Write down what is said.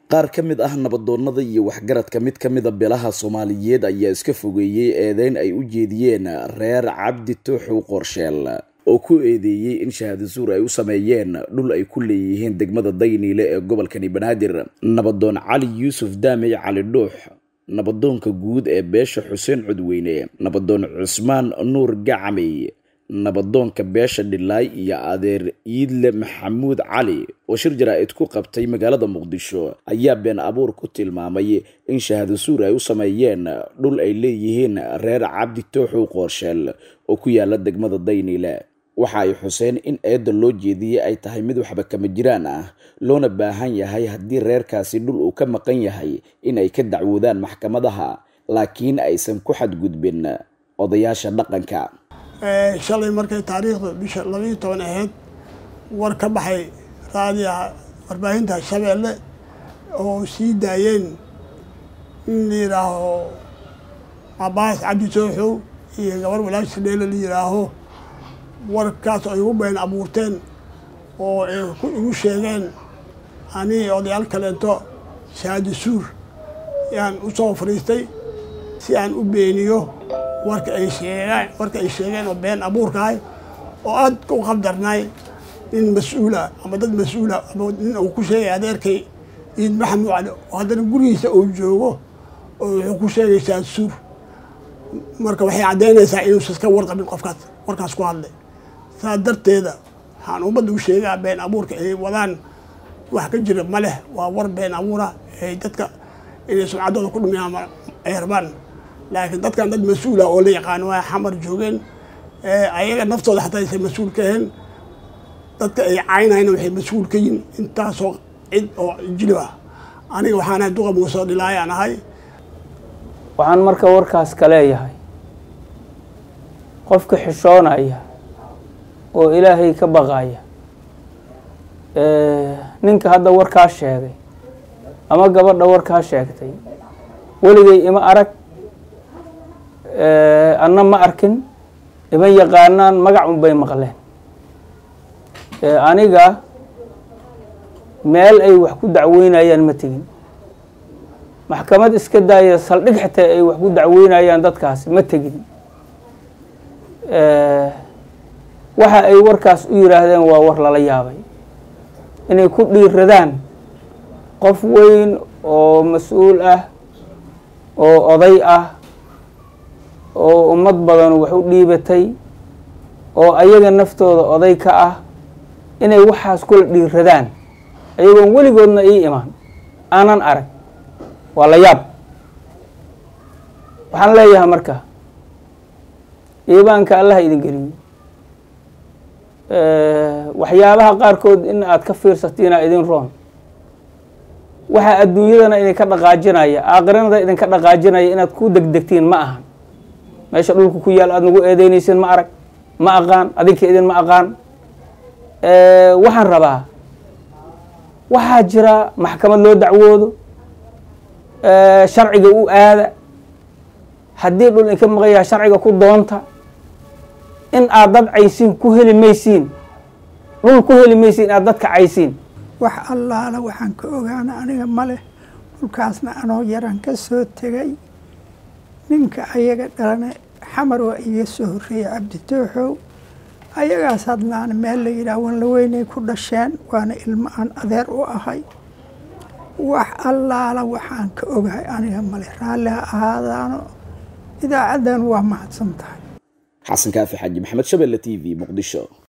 qaar ka mid ah nabadoonnada iyo waxgaradka mid ka mida beelaha soomaaliyeed ayaa iska fogeeyey eedeyn ay u jeediyeen reer cabdi tooxow qorsheel oo ku eedeeyey in shahaado suur ay u sameeyeen dhul ay ku leeyihiin degmada dayniile ee gobolkani banaadir nabadoon cali yuusuf daamey cali dhuux nabadoonka guud ee beesha xuseen codweyne nabadoon cusmaan nuur gacamey nabadoonka beesha dhilaay iyo adeer iidle maxamuud cali oo shir jaraa-id ku qabtay magaalada muqdisho ayaa been abuur ku tilmaamay in shahaado suur ay u sameeyeen dhul ay leeyihiin reer cabdi tooxow qoorsheel oo ku yaala degmada dayniile waxa ay xuseen in eedda loo jeediyey ay tahay mid waxba kama jiraan ah loona baahan yahay haddii reerkaasi dhul uu ka maqan yahay in ay ka dacwoodaan maxkamadaha laakiin aysan ku xadgudbin odayaasha dhaqanka shalay markay taariikhda bisha labaiyo toban ahayd war ka baxay raadiyaha warbaahinta shabeelle oo sii daayeen in la yidhaaho cabaas cabdi sooxow iyo gabar walaashi dheele la yidhaaho warkaas ay ugu been abuurteen oo ay igu sheegeen anii odayaal kaleento shahaado suur yaan u soo fadhiistay si aan u beeniyo warka ay sheegaan warka ay sheegeen oo been abuurkahay oo aad u qabdarnay nin mas-uula ama dad mas-uula ama nin uu ku sheegay adeerkay iid maxamuud cali oo haddana gurigiisa uu joogo oo wuxuu ku sheegay shahaado suur marka waxay caddaynaysaa inuusan iska warqabin qofkaas warkaas ku hadlay saa darteeda waxaan ummadda u sheegaa been abuurka ay wadaan wax ka jira ma leh waa war been abuura ay dadka inay sumcaddooda ku dhumiyaan ay rabaan laakiin dadkan dad mas-uula oo la yaqaano waa xamar joogeen ayaga naftooda xataa aysan mas-uul ka ahayn dadka ay caynayna waxay mas-uul ka yihin intaasoo cid oo jilib ah aniga waxaan ahay duqa muusoo dhilaayaan ahay waxaan marka warkaas ka leeyahay qofka xishoonaya oo ilaahay ka baqaya ninka hadda warkaa sheegay ama gabadha warkaa sheegtay weligay ima arag anna ma arkin iman yaqaanaan magac un bay maqleen aniga meel ay wax ku dacweynayaan ma tegin maxkamad iska daaya saldhig xitaa ay wax ku dacweynayaan dadkaasi ma tegin waxa ay warkaas u yidhaahdeen waa war lala yaabay inay ku dhiiradaan qof weyn oo mas-uul ah oo oday ah oo ummad badan wax u dhiibatay oo ayaga naftooda oday ka ah inay waxaas kula dhiiradaan ayagoon weligoodna ii imaan aanan arag waa la yaab waxaan leeyahay marka iibaanka allaha idin geliyo waxyaabaha qaarkood in aad ka fiirsatiina idin roon waxaa adduunyadana idinka dhaqaajinaya aakhiranada idinka dhaqaajinaya inaad ku degdegtiin ma ahan meesha dhulka ku yaal aada nagu eedeynaysiin ma arag ma aqaan adinka idin ma aqaan waxaan rabaa waxaa jira maxkamad loo dacwoodo sharciga u aada haddii dhul idinka maqayaa sharciga ku doonta in aad dad caysiin ku heli maysiin dhul ku heli maysiin aad dadka caysiin wax allaala waxaan ka ogaana aniga ma leh dhulkaasna anoo yaran ka soo tegay ninka ayaga dhalane xamar waa iga soo horreeyey cabdi tooxow ayagaas hadlaana meel la yidhaah wanla weynay ku dhasheen waana ilmo aan adeer u ahay wax allaala waxaan ka ogahay aniga male raalli ha ahaadaano idaacaddan waa mahadsan tahay xasan kaafi xaaji maxamed shabelle t v muqdisho